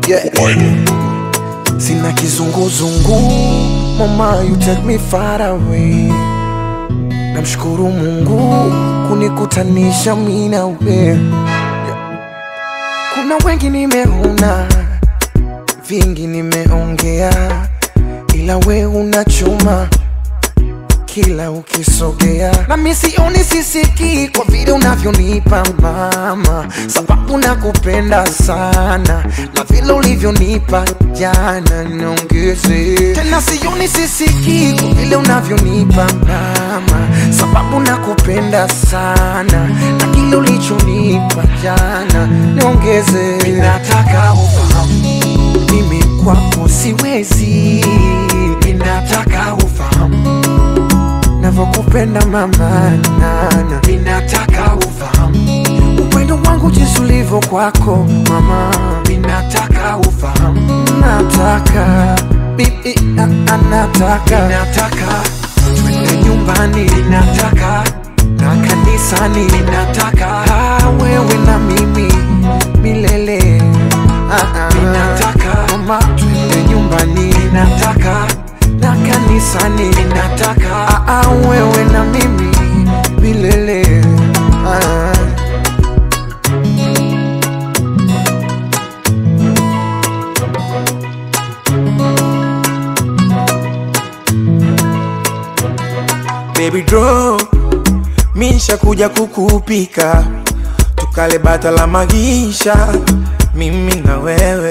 yeah. Sina kizunguzungu, mama you take me far away. Namshukuru Mungu kunikutanisha mimi na wewe. Kuna wengi nimeona, vingi nimeongea, ila we unachuma kila ukisogea, na mimi sioni sisiki kwa vile unavyonipa mama, sababu nakupenda sana na vile ulivyonipa jana, niongeze tena. Sioni sisiki kwa vile unavyonipa mama, sababu nakupenda sana na kile ulichonipa jana, niongeze. Ninataka ufahamu mimi kwako siwezi, ninataka ufahamu navyokupenda mama nana, ninataka ufahamu upendo wangu jinsi ulivyo kwako mama, ninataka ufahamu, nataka bibi, a- anataka, ninataka twende nyumbani, ninataka na kanisani, ninataka ah, wewe na mimi milele, ah, ah. ninataka mama, twende nyumbani, ninataka na kanisani, ninataka ah, ah, wewe na mimi milele, ah. Baby draw Misha kuja kukupika Tukale bata la magisha Mimi na wewe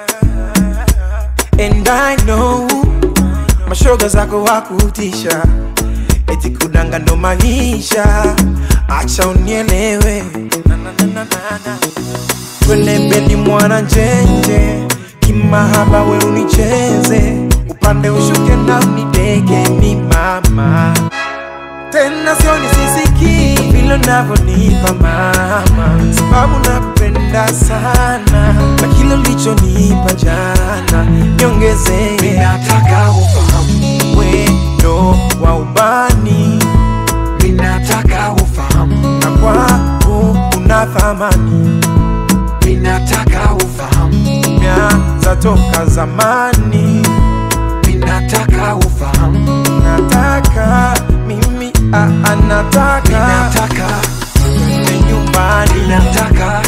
And I know Mashoga zako wakutisha Eti kudanga ndo maisha Acha unielewe Na, na, na, na, na, na. Twende bedi mwana njenje Kimahaba we unicheze Upande ushuke na unideke mi mama tena sioni sisiki vile unavyonipa mama, sababu nakupenda sana na kile ulichonipa jana, niongezee. Ninataka ufahamu, wendo wa ubani ninataka ufahamu, na kwako una thamani, ninataka ufahamu, meanza toka zamani. ninataka ufahamu, Nataka mimi ah, ah, nataka ninataka, twende nyumbani ninataka